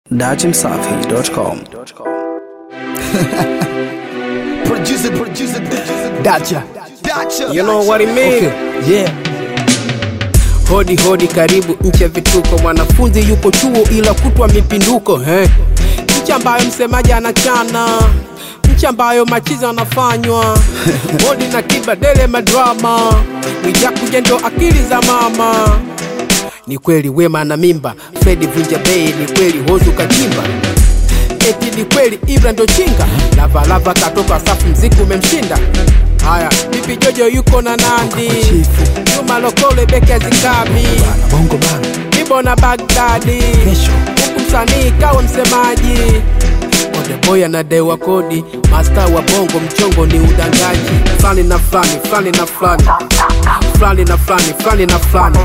Datimsafi.com. Producer, producer, producer. Dacha. Dacha. You know what it mean? Okay. Yeah. Hodi hodi, karibu nchi ya vituko. Mwanafunzi yupo chuo ila kutwa mipinduko eh. Nchi ambayo msemaji anachana, nchi ambayo machizi anafanywa hodi na kibadele madrama, Mwijakuja ndo akili za mama. Ni kweli Wema na mimba, Fredi vunja bei, ni kweli Hozu kachimba eti ni kweli Ibra ndo chinga, Lavalava katoka safu, mziki umemshinda. Haya, Pipi Jojo yuko na Nandi, kwa chifu. Juma Lokole beki azikabi, Bana bongo bana. Ibo na Bagdadi, Kesho. huku msanii kawa msemaji. Odeboy anadewa kodi, masta wa bongo, mchongo ni udangaji. Fulani na fulani, fulani na fulani, fulani na fulani, fulani na fulani.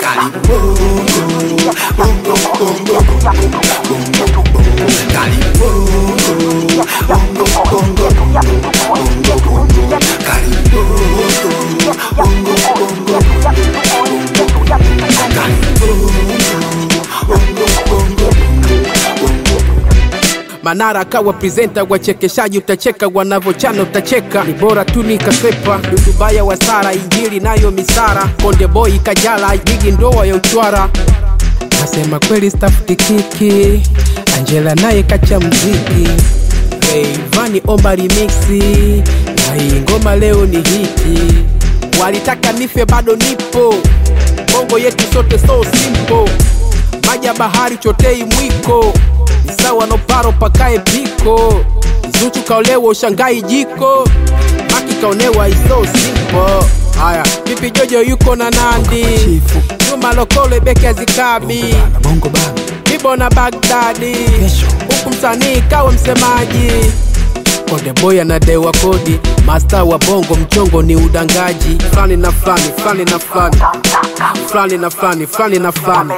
Manara akawa presenta, wachekeshaji utacheka, wanavochana utacheka, ni bora tu nikasepa. Dudubaya wa Sara, Injili nayo misara, Konde Boy Kajala, Gigi ndoa ya uchwara. Nasema kweli stafuti kiki, Angela naye kacha mziki, Rayvanny omba remixi, na hii ngoma leo ni hiti. Walitaka nife bado nipo, bongo yetu sote so simple maji ya bahari chotei mwiko ni sawa no paro pakae piko Zuchu kaolewa ushangai jiko Maki kaonewa iso simple Haya, Pipi Jojo yuko na Nandi chifu. Juma Lokole beki azikabi Bana bongo bana. Ibo na Bagdadi Kesho. huku msanii kawa msemaji Konde Boy anadewa kodi, masta wa bongo, mchongo ni udangaji. Fulani na fulani, fulani na fulani, fulani na fulani, fulani na fulani.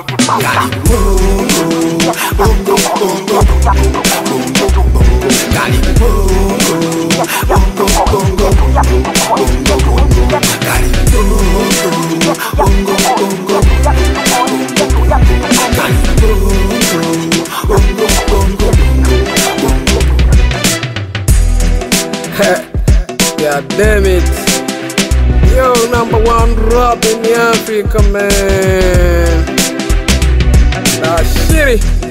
God damn it. Yo, number one rap in Africa, man. Nah, shitty.